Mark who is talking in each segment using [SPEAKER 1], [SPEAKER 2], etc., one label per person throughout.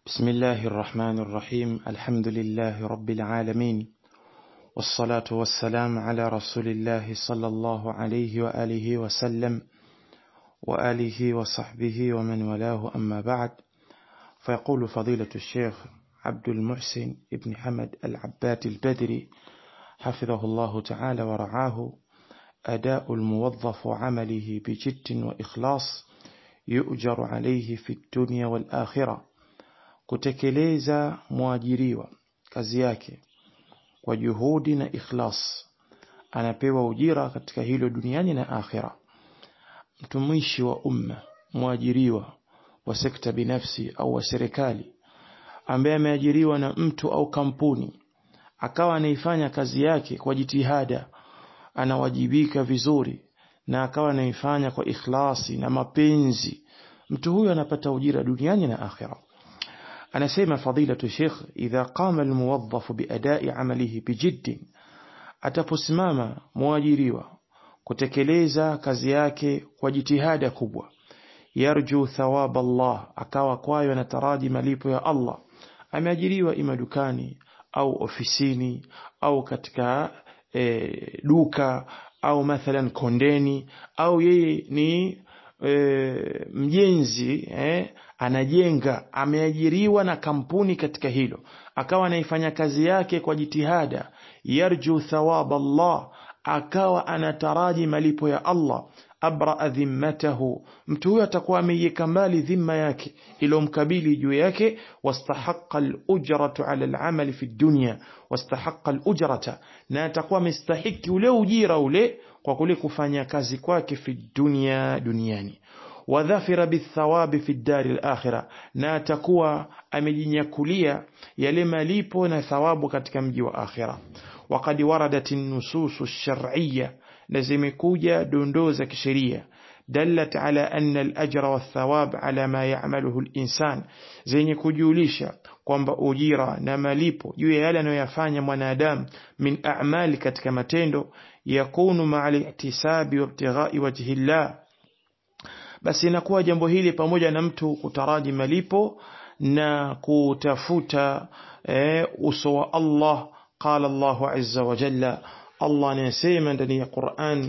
[SPEAKER 1] بسم الله الرحمن الرحيم الحمد لله رب العالمين والصلاة والسلام على رسول الله صلى الله عليه وآله وسلم وآله وصحبه ومن والاه أما بعد فيقول فضيلة الشيخ عبد المحسن ابن حمد العباد البدري حفظه الله تعالى ورعاه أداء الموظف عمله بجد وإخلاص يؤجر عليه في الدنيا والآخرة kutekeleza mwajiriwa kazi yake kwa juhudi na ikhlas anapewa ujira katika hilo duniani na akhira mtumishi wa umma mwajiriwa wa sekta binafsi au wa serikali ambaye ameajiriwa na mtu au kampuni akawa anaifanya kazi yake kwa jitihada anawajibika vizuri na akawa anaifanya kwa ikhlasi na mapenzi mtu huyo anapata ujira duniani na akhira anasema fadilatu sheikh idha qama almuwadhafu biadai amalihi bijid ataposimama mwajiriwa kutekeleza kazi yake kwa jitihada kubwa yarju thawab Allah akawa kwayo anataraji malipo ya Allah ameajiriwa ima dukani au ofisini au katika e, duka au mathalan kondeni au yeye ni e, mjenzi eh, anajenga ameajiriwa na kampuni katika hilo akawa anaifanya kazi yake kwa jitihada yarju thawab Allah akawa anataraji malipo ya Allah abraa dhimmatahu mtu huyo atakuwa ameiweka mbali dhimma yake iliyomkabili juu yake wastahaqa alujratu ala alamali fi dunya wastahaqa alujrata na atakuwa amestahiki ule ujira ule kwa kule kufanya kazi kwake fi dunya duniani wadhafira bithawabi fi dari alakhira na atakuwa amejinyakulia yale malipo na thawabu katika mji wa akhira وقد وردت النصوص الشرعية لزمكوجة دوندوزة كشرية دلت على أن الأجر والثواب على ما يعمله الإنسان زي كجوليشا kwamba ujira na malipo juu ya yale anayoyafanya mwanadamu min a'mali katika matendo yakunu ma'a al-ihtisabi wa ibtighai wajhi llah basi inakuwa jambo hili pamoja na mtu kutaraji malipo na kutafuta eh, uso wa Allah قال الله عز وجل الله anasema ndani ya Qur'an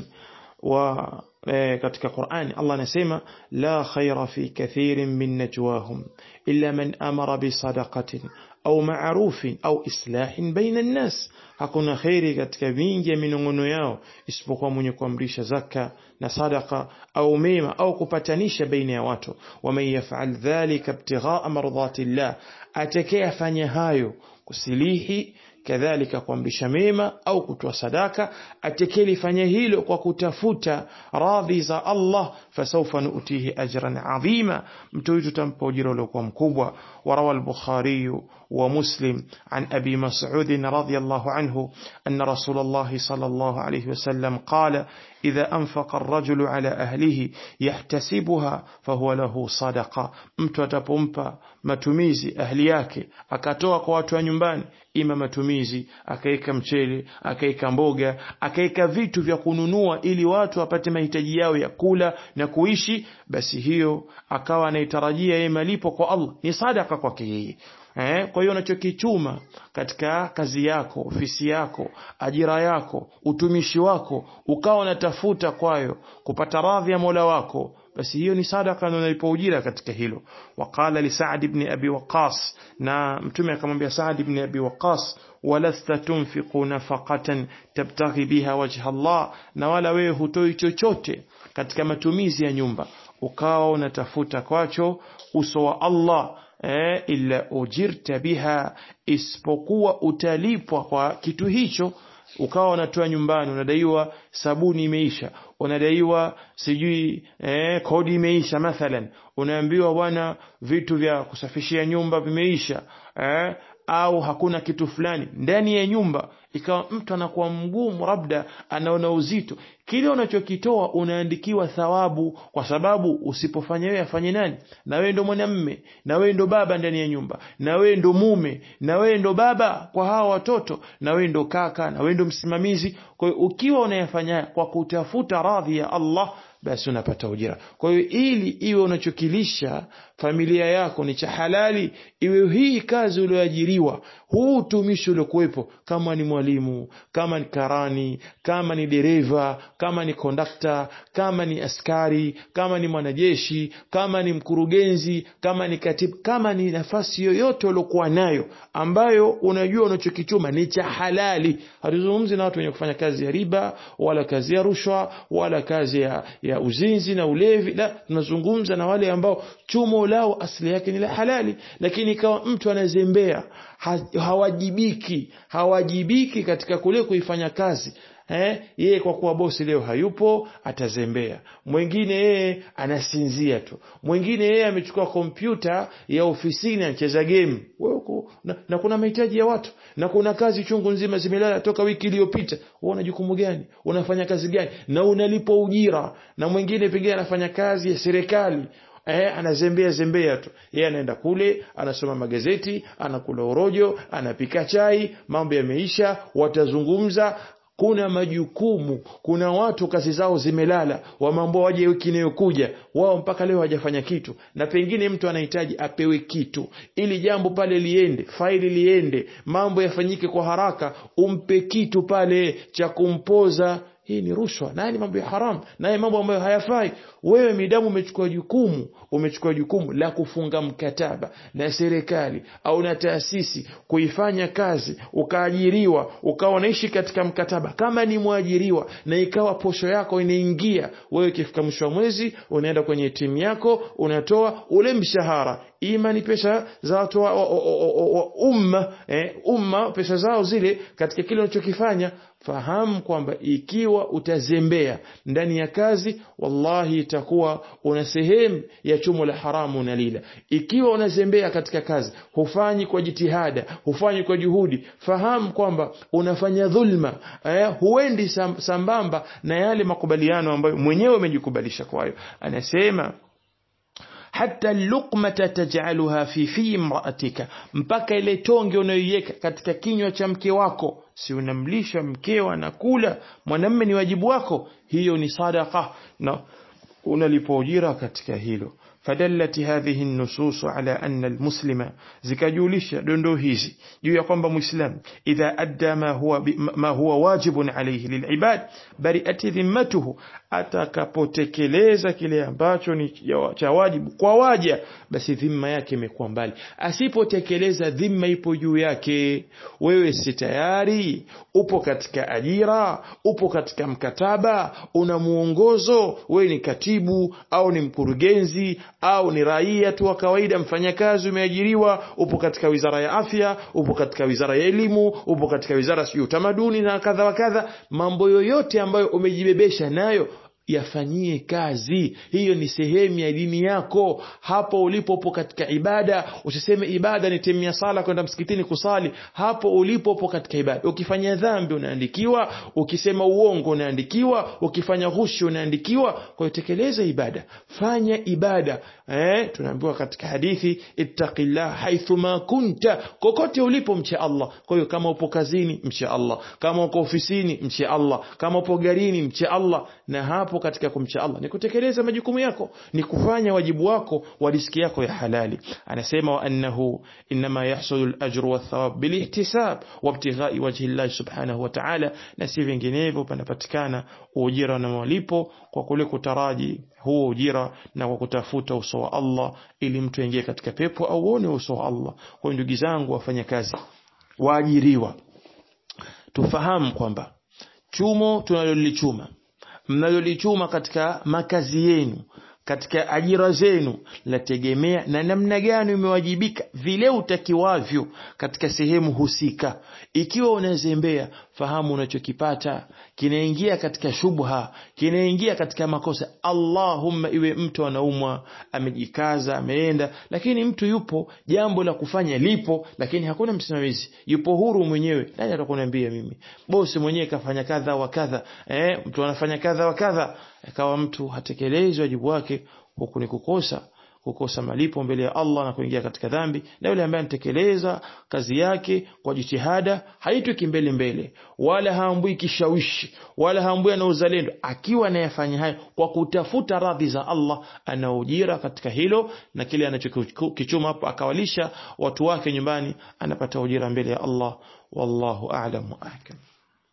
[SPEAKER 1] wa katika Qur'an Allah anasema la khaira fi kathirin min najwahum illa man amara bi sadaqatin au ma'rufin au islahin baina an-nas hakuna khairi katika vingi ya minongono yao isipokuwa mwenye kuamrisha zaka na sadaka au mema au kupatanisha baina ya watu waman yaf'al dhalika ibtigha'a mardhati llah atakayefanya hayo kusilihi kadhalika kuamrisha mema au kutoa sadaka atekelifanya hilo kwa kutafuta radhi za Allah fasawfa nu'tihi ajran adhima mtu huyu tutampa ujira uliokuwa mkubwa warawa al-Bukhari wa Muslim an Abi Mas'ud radhiyallahu anhu anna Rasulullah sallallahu alayhi wasallam qala idha anfaqa ar-rajulu ala ahlihi yahtasibuha fahuwa lahu sadaqa mtu atapompa matumizi ahli yake akatoa kwa watu wa nyumbani ima matumizi akaweka mchele akaweka mboga akaweka vitu vya kununua ili watu wapate mahitaji yao ya kula na kuishi basi hiyo akawa anaitarajia yeye malipo kwa Allah ni sadaka kwake yeye Eh, kwa hiyo unachokichuma katika kazi yako, ofisi yako, ajira yako, utumishi wako, ukawa unatafuta kwayo kupata radhi ya Mola wako, basi hiyo ni sadaka na unalipa ujira katika hilo. Waqala li Sa'd ibn Abi Waqqas, na Mtume akamwambia Sa'd ibn Abi Waqqas, walasta tunfiqu nafaqatan tabtaghi biha wajha Allah, na wala wewe hutoi chochote katika matumizi ya nyumba ukawa unatafuta kwacho uso wa Allah eh, illa ujirta biha, isipokuwa utalipwa kwa kitu hicho. Ukawa unatoa nyumbani, unadaiwa sabuni imeisha, unadaiwa sijui eh, kodi imeisha, mathalan unaambiwa bwana, vitu vya kusafishia nyumba vimeisha eh, au hakuna kitu fulani ndani ya nyumba, ikawa mtu anakuwa mgumu, labda anaona uzito, kile unachokitoa unaandikiwa thawabu, kwa sababu usipofanya wewe afanye nani? Na wewe ndo mwanamme, na wewe ndo baba ndani ya nyumba, na wewe ndo mume, na wewe ndo baba kwa hawa watoto, na wewe ndo kaka, na wewe ndo msimamizi. Kwa hiyo ukiwa unayafanya kwa kutafuta radhi ya Allah basi unapata ujira kwa hiyo ili iwe unachokilisha familia yako ni cha halali iwe hii kazi ulioajiriwa huu utumishi uliokuwepo kama ni mwalimu kama ni karani kama ni dereva kama ni kondakta kama ni askari kama ni mwanajeshi kama ni mkurugenzi kama ni katibu kama ni nafasi yoyote uliokuwa nayo ambayo unajua unachokichuma ni cha halali hatuzungumzi na watu wenye kufanya kazi ya riba wala kazi ya rushwa wala kazi ya, ya uzinzi na ulevi la tunazungumza na wale ambao chumo lao asili yake ni la halali lakini ikawa mtu anazembea ha, hawajibiki hawajibiki katika kule kuifanya kazi eh, yeye kwa kuwa bosi leo hayupo atazembea mwingine yeye anasinzia tu mwingine yeye amechukua kompyuta ya ofisini anacheza game na, na kuna mahitaji ya watu na kuna kazi chungu nzima zimelala toka wiki iliyopita una jukumu gani unafanya kazi gani na unalipwa ujira na mwingine pengine anafanya kazi ya serikali eh, anazembea zembea tu yeye anaenda kule anasoma magazeti anakula orojo anapika chai mambo yameisha watazungumza kuna majukumu kuna watu kazi zao zimelala wamambao waje wiki inayokuja wao mpaka leo hawajafanya kitu na pengine mtu anahitaji apewe kitu ili jambo pale liende faili liende mambo yafanyike kwa haraka umpe kitu pale cha kumpoza hii ni rushwa naye ni mambo ya haramu naye mambo ambayo hayafai wewe midamu umechukua jukumu umechukua jukumu la kufunga mkataba na serikali au na taasisi kuifanya kazi ukaajiriwa ukawa unaishi katika mkataba kama ni mwajiriwa na ikawa posho yako inaingia wewe ikifika mwisho wa mwezi unaenda kwenye timu yako unatoa ule mshahara ima ni pesa za watu wa, wa, wa, wa, wa umma eh, umma pesa zao zile katika kile unachokifanya fahamu kwamba ikiwa utazembea ndani ya kazi wallahi itakuwa una sehemu ya chumo la haramu unalila ikiwa unazembea katika kazi hufanyi kwa jitihada hufanyi kwa juhudi fahamu kwamba unafanya dhulma eh, huendi sam, sambamba na yale makubaliano ambayo mwenyewe umejikubalisha kwayo anasema hata lukmata taj'aluha fi fi imra'atika mpaka ile tonge unayoiweka katika kinywa cha mke wako si unamlisha mkeo anakula mwanamme ni wajibu wako hiyo ni sadaka na unalipa ujira katika hilo فدلت هذه النصوص على أن المسلم zikajulisha dondoo hizi juu ya kwamba muislam idha adda ma huwa ma huwa wajibun alayhi lilibad bari'at dhimmatuhu atakapotekeleza kile ambacho ni cha wajibu kwa waja basi dhimma yake imekuwa mbali asipotekeleza dhimma ipo juu yake wewe si tayari upo katika ajira upo katika mkataba una muongozo wewe ni katibu au ni mkurugenzi au ni raia tu wa kawaida mfanyakazi umeajiriwa upo katika wizara ya afya upo katika wizara ya elimu upo katika wizara sijui utamaduni na kadha wa kadha mambo yoyote ambayo umejibebesha nayo yafanyie kazi hiyo ni sehemu ya dini yako hapo ulipopo katika ibada usiseme ibada ni temia sala kwenda msikitini kusali hapo ulipopo katika ibada ukifanya dhambi unaandikiwa ukisema uongo unaandikiwa ukifanya ghushi unaandikiwa kwa hiyo tekeleza ibada fanya ibada eh, tunaambiwa katika hadithi ittaqillah haithuma kunta kokote ulipo mche Allah kwa hiyo kama upo kazini mche Allah kama uko ofisini mche Allah kama upo garini mche Allah na hapo katika kumcha Allah ni kutekeleza majukumu yako ni kufanya wajibu wako wa riski yako ya halali anasema wa annahu inma yahsulu al-ajru wath-thawab bil-ihtisab wa ibtighai wajhi Allah subhanahu wa ta'ala na si vinginevyo panapatikana ujira na malipo kwa kule kutaraji huo ujira na kwa kutafuta uso wa Allah ili mtu aingie katika pepo au uone uso wa Allah kwa ndugu zangu wafanya kazi waajiriwa tufahamu kwamba chumo tunalolichuma mnalolichuma katika makazi yenu katika ajira zenu lategemea na namna gani umewajibika vile utakiwavyo katika sehemu husika ikiwa unazembea fahamu unachokipata kinaingia katika shubha kinaingia katika makosa allahumma iwe mtu anaumwa amejikaza ameenda lakini mtu yupo jambo la kufanya lipo lakini hakuna msimamizi yupo huru mwenyewe nani atakuniambia mimi bosi mwenyewe kafanya kadha wa kadha eh, mtu anafanya kadha wa kadha akawa mtu hatekelezi wajibu wake huku ni kukosa kukosa malipo mbele ya Allah na kuingia katika dhambi na yule ambaye anatekeleza kazi yake kwa jitihada haitwi kimbele mbele wala haambui kishawishi wala haambui ana uzalendo akiwa anayefanya hayo kwa kutafuta radhi za Allah ana ujira katika hilo na kile anachokichuma hapo akawalisha watu wake nyumbani anapata ujira mbele ya Allah wallahu a'lam wa ahkam